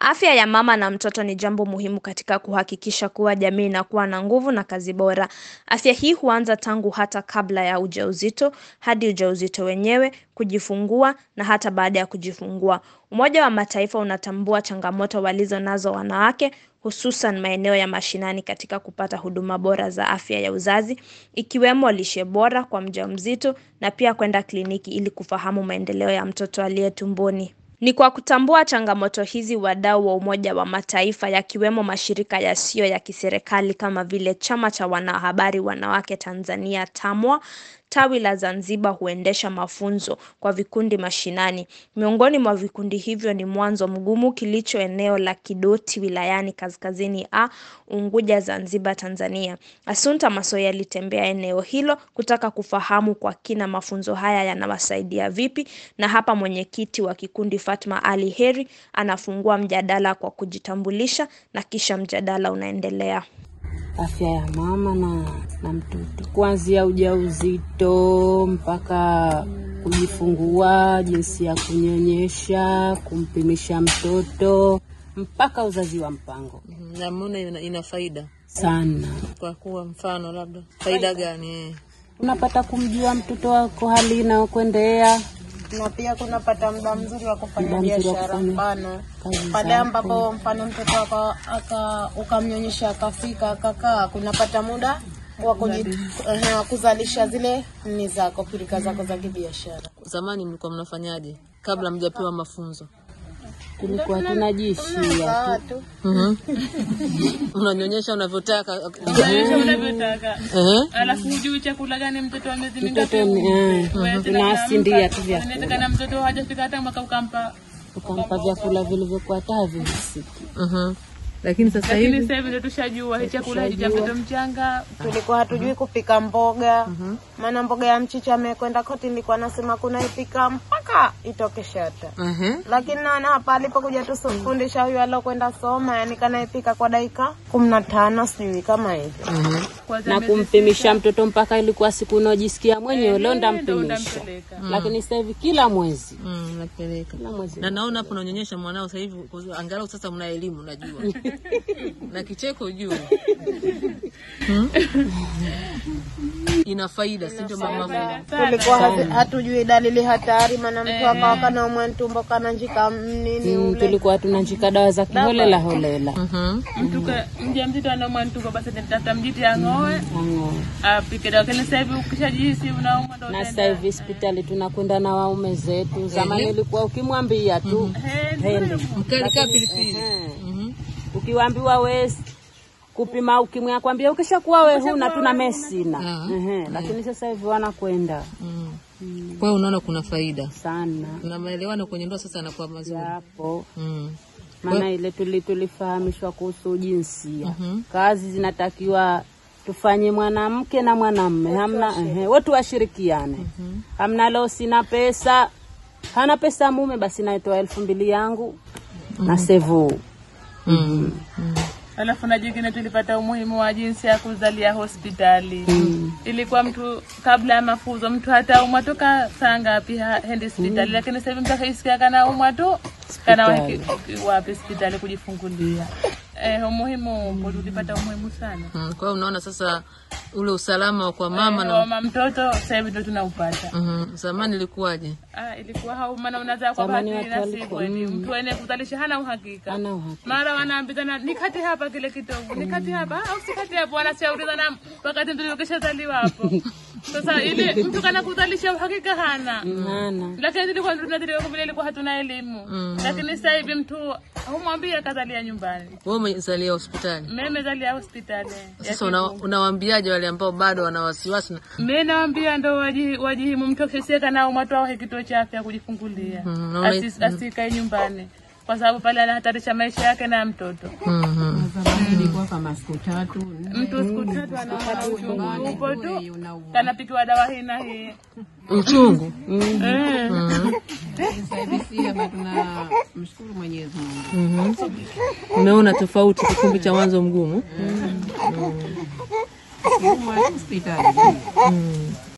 Afya ya mama na mtoto ni jambo muhimu katika kuhakikisha kuwa jamii inakuwa na nguvu na kazi bora. Afya hii huanza tangu hata kabla ya ujauzito, hadi ujauzito wenyewe, kujifungua na hata baada ya kujifungua. Umoja wa mataifa unatambua changamoto walizo nazo wanawake, hususan maeneo ya mashinani katika kupata huduma bora za afya ya uzazi, ikiwemo lishe bora kwa mjamzito na pia kwenda kliniki ili kufahamu maendeleo ya mtoto aliye tumboni. Ni kwa kutambua changamoto hizi wadau wa Umoja wa Mataifa yakiwemo mashirika yasiyo ya kiserikali kama vile Chama cha Wanahabari Wanawake Tanzania TAMWA, tawi la Zanzibar huendesha mafunzo kwa vikundi mashinani. Miongoni mwa vikundi hivyo ni Mwanzo Mgumu kilicho eneo la Kidoti wilayani Kaskazini A, Unguja, Zanzibar, Tanzania. Assunta Masoya alitembea eneo hilo kutaka kufahamu kwa kina mafunzo haya yanawasaidia vipi na hapa mwenyekiti wa kikundi Fatma Ali Heri anafungua mjadala kwa kujitambulisha na kisha mjadala unaendelea. afya ya mama na, na mtoto kuanzia ujauzito mpaka kujifungua, jinsi ya kunyonyesha, kumpimisha mtoto mpaka uzazi wa mpango Namona ina, ina faida sana. kwa kuwa mfano labda faida gani? eh? Unapata kumjua mtoto wako hali inayokwendea na pia kunapata muda mzuri wa kufanya Muda mzuri wa biashara, kufanya mfano kazi pale zako. ambapo mfano mtoto aka, aka ukamnyonyesha akafika akakaa, kunapata muda wa kuji- ehe, wa kuzalisha zile ni zako pirika zako za kibiashara. Zamani mlikuwa mnafanyaje kabla mjapewa mafunzo? tulikuwa tunajishia Sawa tu. tu Mhm. Unanyonyesha unavyotaka. Unalisha unavyotaka Ehe. alafu hujui chakula gani mtoto wa miezi Mtoto mingapi ni- eh, unawasindia tu vyakula inawezekana mtoto hajafika hata mwaka ukampa ukampa vyakula vilivyokuwa hata havihisiki. Mhm. Lakini sasa lakini hivi sasa hivi ndio tushajua hii chakula hiki cha mtoto mchanga tulikuwa hatujui kupika mboga maana mboga ya mchicha amekwenda koti, nilikuwa nasema kunaipika mpaka itoke shata Ehe. lakini naona hapa alipokuja tusufundisha huyu alokwenda soma, yani kanaipika kwa dakika kumi na tano sijui kama hivyo. Mhm. kwanza na miezi kumpimisha mtoto mpaka ilikuwa siku unaojisikia mwenyewe leo ndio ndampimisha, utampeleka lakini sasa hivi kila mwezi Mm, napeleka. kila mwezi Na naona hapo unanyonyesha mwanao sasa hivi kwa- angalau sasa mna elimu unajua. na kicheko juu. Hmm? Ina faida, si ndio mama? Tulikuwa hazi- hatujui dalili hatari, maana mtu akawa kanaumwa ntumbo kana njika nini Mm, ule tulikuwa tunanjika dawa za kiholela holela Mhm. mtu ka- mjamzito anaumwa ntuko basi nitafuta mjiti ang'oe Ang'oe. apike dawa lakini sasa hivi ukishajihisi unaumwa ndo na sasa hivi hospitali tunakwenda na waume zetu. Zamani ilikuwa ukimwambia tu hende, Mkali kaa pilipili. Eh. Mhm. ukiwambiwa we kupima ukimwi akwambia ukishakuwa we huna tuna mesina Ah. Ehe, lakini sasa hivi wanakwenda Mm. Kwa hiyo unaona kuna faida. sana Na maelewano kwenye ndoa sasa yanakuwa mazuri. yapo Mm. maana ile tuli tulifahamishwa kuhusu jinsia Mhm. kazi zinatakiwa tufanye mwanamke na mwanamme hamna ehe, wote washirikiane hamna leo sina pesa hana pesa mume basi naitoa elfu mbili yangu na sevu Mm. alafu na jingine tulipata umuhimu wa jinsi ya kuzalia hospitali ilikuwa mtu kabla ya mafunzo mtu hata umwa toka saa ngapi ha- hendi hospitali lakini sasa hivi mtu akaisikia kana umwa tu kana wapi wapi hospitali kujifungulia eh, umuhimu upo tulipata umuhimu sana Mm. Kwa hiyo unaona sasa ule usalama kwa mama na mama mtoto sasa hivi ndo tunaupata Mhm. Zamani ilikuwaje? Ah, ilikuwa hau maana unazaa kwa Zamani bahati watu nasibu walikuwa- eni mtu ene kuzalisha hana uhakika Hana uhakika. mara wanaambizana nikati hapa kile kitovu nikati hapa au sikati hapo wanashaurizana wakati mtoto ukishazaliwa hapo sasa ili mtu kana kuzalisha uhakika hana hana lakini tulikuwa tunadhiriwa kwa vile ilikuwa hatuna elimu lakini sasa hivi mtu humwambia kazalia nyumbani Wewe umezalia hospitali. mimi nimezalia hospitali ya Sasa una, unawaambiaje wale ambao bado wana wasiwasi na mi nawambia ndo waji- wajihimu mtu akiseka nao mwatwahe kituo cha afya kujifungulia Mhm, naona- Asi- asikae nyumbani kwa sababu pale anahatarisha maisha yake na ya mtoto Mhm. ilikuwa kama siku tatu mtu siku tatu anaona uchungu upo tu kanapikiwa dawa hii na hii Uchungu. Eh. sasa hivi si hapa tuna mshukuru Mwenyezi Mungu Mhm. Umeona tofauti kipindi cha mwanzo mgumu? Huma hospitali